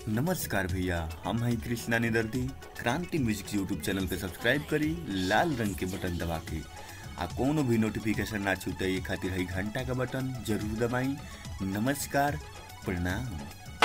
नमस्कार भैया हम हैं कृष्णा निदर्दी क्रांति म्यूजिक यूट्यूब चैनल के सब्सक्राइब करी लाल रंग के बटन दबा के आ कोनो भी नोटिफिकेशन ना छूटे ये खातिर है घंटा का बटन जरूर दबाई नमस्कार प्रणाम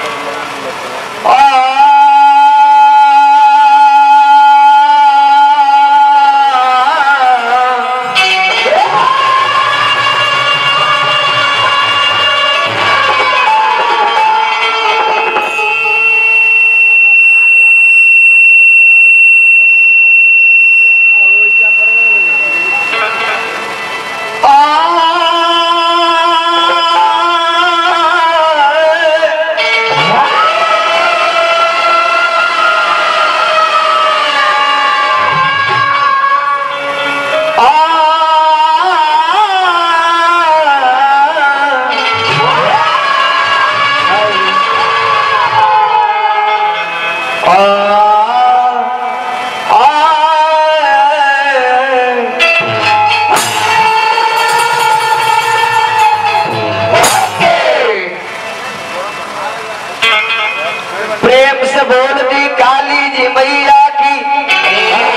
प्रेम से बोल दी काली जी मैया की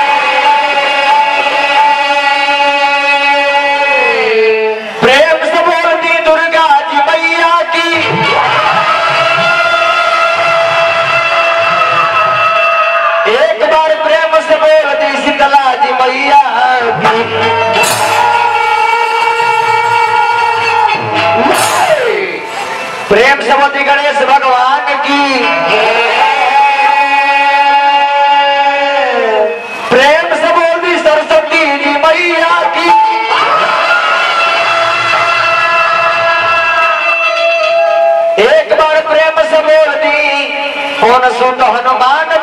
प्रेम से बोल दी दुर्गा जी मैया की एक बार प्रेम से बोल दी शीतला जी मैया की प्रेम से बोल दी गणेश भगवान की प्रेम से बोल दी सरस्वती जी मैया की एक बार प्रेम से बोल दी कौन सुन हनुमान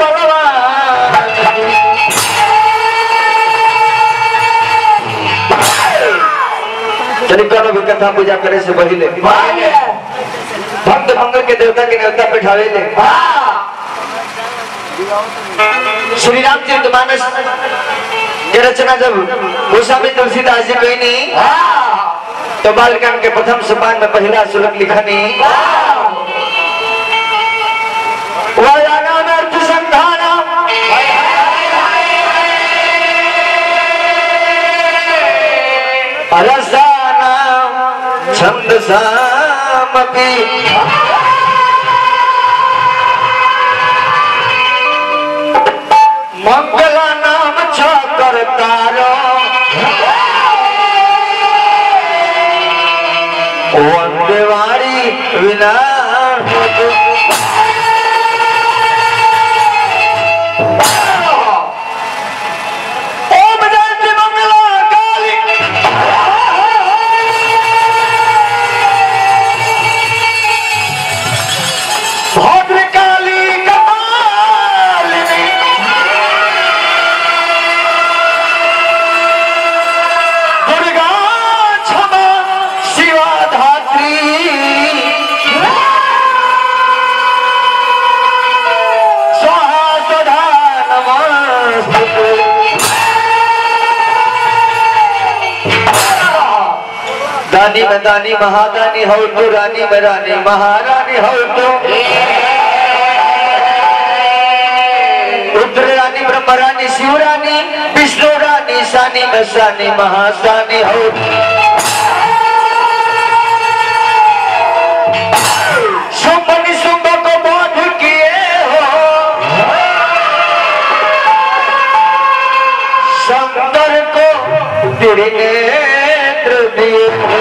भगवान चलिए करो भी कथा पूजा करे से पहले भक्त मंगल के देवता के देवता बैठावे ले श्री राम चरितमानस की रचना जब गोस्वामी तुलसीदास जी कही नहीं तो बालकांड के प्रथम सोपान में पहला श्लोक लिखा नहीं वयानानर्थ संधानम रसानाम छन्दसामपि मंगला नाम छ करतारो वंदेवारी विना ओम जयंती मंगला काली भद्रकाली कपालिनी दुर्गा क्षमा शिवा धात्री स्वाहा स्वधा नमस्ते दानी में दानी महादानी हो तो रानी में रानी महारानी हो तो रुद्र रानी ब्रह्म रानी शिव रानी विष्णु रानी सानी में सानी महासानी हो शुंभ निशुंभ को बोध किए हो शंकर को तेरे नेत्र दिए हो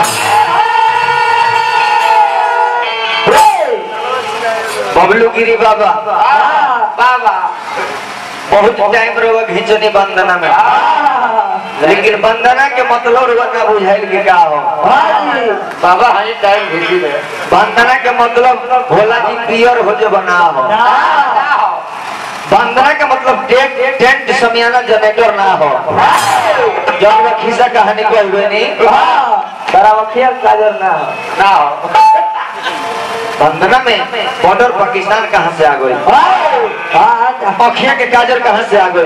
बबलू गिरी बाबा बाबा बहुत टाइम रहो घिंचनी वंदना में लेकिन वंदना के मतलब रउआ ना बुझाइल के का हो बाबा हनी टाइम घिंची ले वंदना के मतलब भोला जी पियर हो जो बना हो वंदना के मतलब टेंट टेंट समियाना जनरेटर ना हो जब वो खिस्सा कहानी को हुए नहीं तारा वखिया काजर ना हो ना हो वंदना में बॉर्डर पाकिस्तान कहाँ से आ गई अखिया के काजर कहाँ से आ गई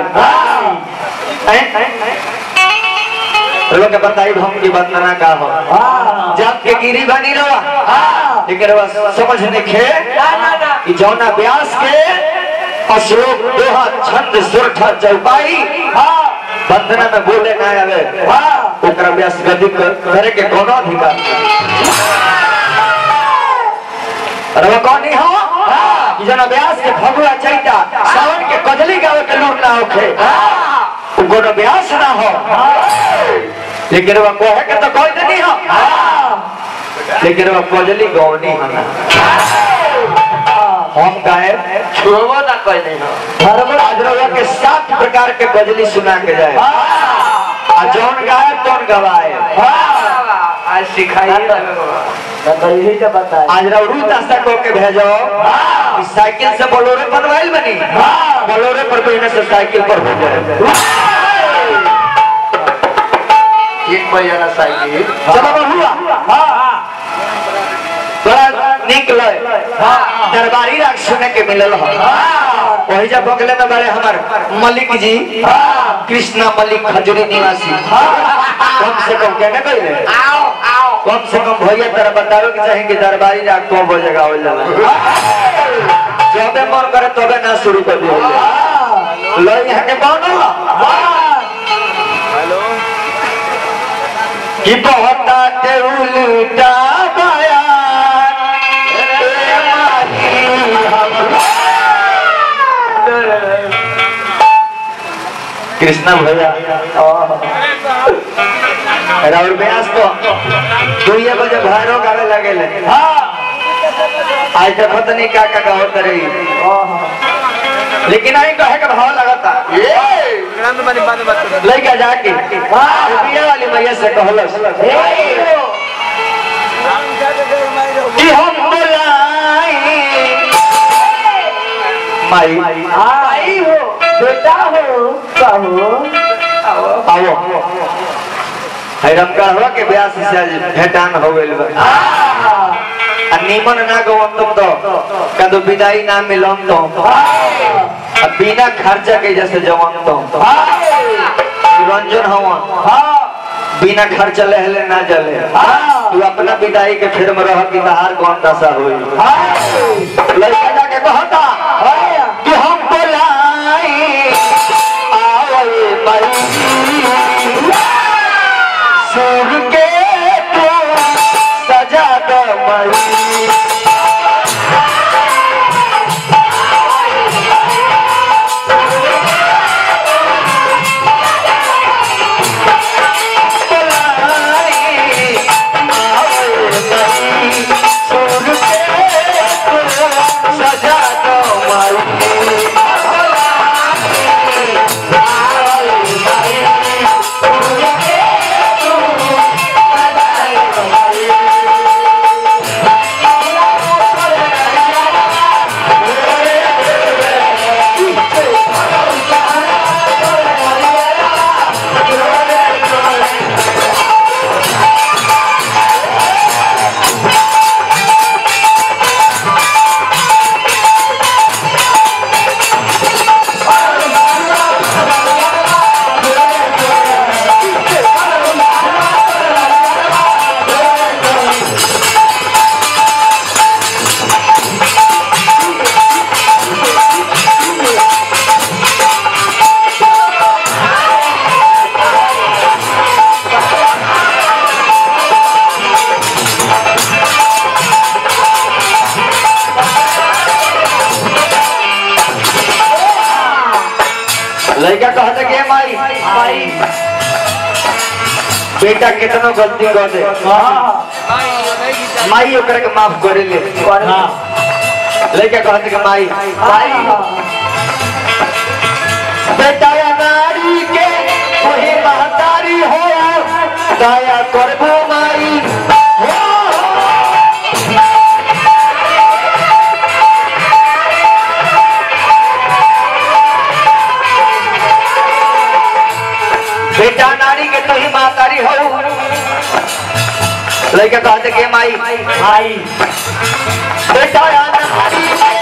हैं? लोग के बताई हम की वंदना का हो जात के गिरी बनी रहा लेकिन रवा समझ नहीं खे कि जौना व्यास के अश्लोक दोहा छंद सुरठा चौपाई वंदना में बोले ना आवे ओकरा व्यास गति कर- करे के कोनो अधिकार नहीं। रवा कौन हो कि जना व्यास के फगुआ चैता सावन के कजली गावे के लूट ना होखे उ कोनो व्यास ना हो लेकिन वह कहे के तो कोई नहीं हो लेकिन वह कजली गौनी हना हम गाए छुड़बो ना कोई नहीं हो धर्म राजरवा के सात प्रकार के गजली सुना के जाए आ जौन गाए तौन गवाए आज सिखाइए तो यही तो बताए आज रवरू दस्ता को के भेजो इस साइकिल से बोलोरे बनवाइल बनी बोलोरे पर कोई से साइकिल पर हो जाए एक बजे ना साइकिल चलो हुआ बड़ा निक लय दरबारी राग सुने के मिलल हो वही जब बगले में बड़े हमार मलिक जी कृष्णा मलिक खजूरी निवासी कम से कम कहने कहले आओ आओ कम से कम भैया तेरा बतावे के चाहे कि दरबारी राग को बजे गावल जाला जबे मन करे तबे ना शुरू कर दियो लो यहाँ के कौन हो कि बहुत आते उल्टा बयान ए माही हम कृष्णा भैया राहुल व्यास तो दुइये बजे भैरो गावे लगे ले आज देखो तो नहीं का का गावत रही लेकिन आई कहे का भाव लगता लड़का जाके बिया वाली मैया से कहलस कि हम बुलाई माई आई हो बेटा हो कहो आओ हैरम कहवा के ब्यास से आज भेटान हो गइल बा आ निमन ना गवन तुम तो कदो विदाई ना मिलम तो आ बिना खर्चा के जैसे जवन तो रंजन हवा बिना खर्च लेहले ना जले तू अपना विदाई के फिर में रह कि बाहर कौन दशा हुई लड़का जाके कहता कि हम बोलाई आवल मई सुर के तो सजा दो मई सजा दो लड़का कहता के माई माई बेटा कितनो गलती कर दे माई ओकरा के माफ करे ले लड़का कहता के माई माई बेटा या नारी के वही महतारी हो दया करबो माई हो बेटा नारी के तो ही महतारी हो लड़का कहते के माई आई बेटा या नारी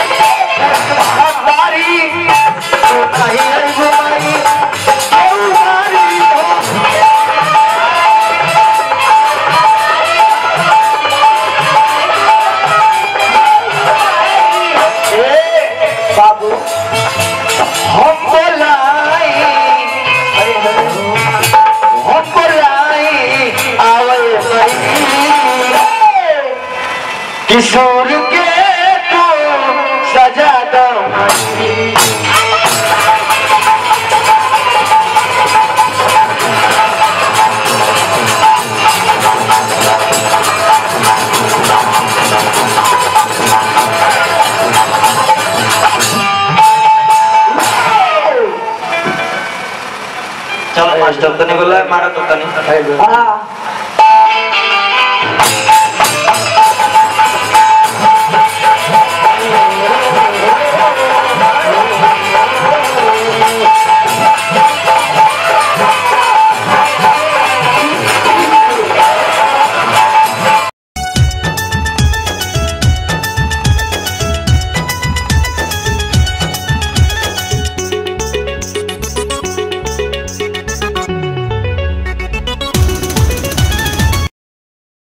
महतारी तू नहीं है माई औ नारी हो बाबू हम बोलाई हम बोलाई आवल किशोर के तू सजा दो चलो मास्टर तनी बोला मारा तो तनी हाँ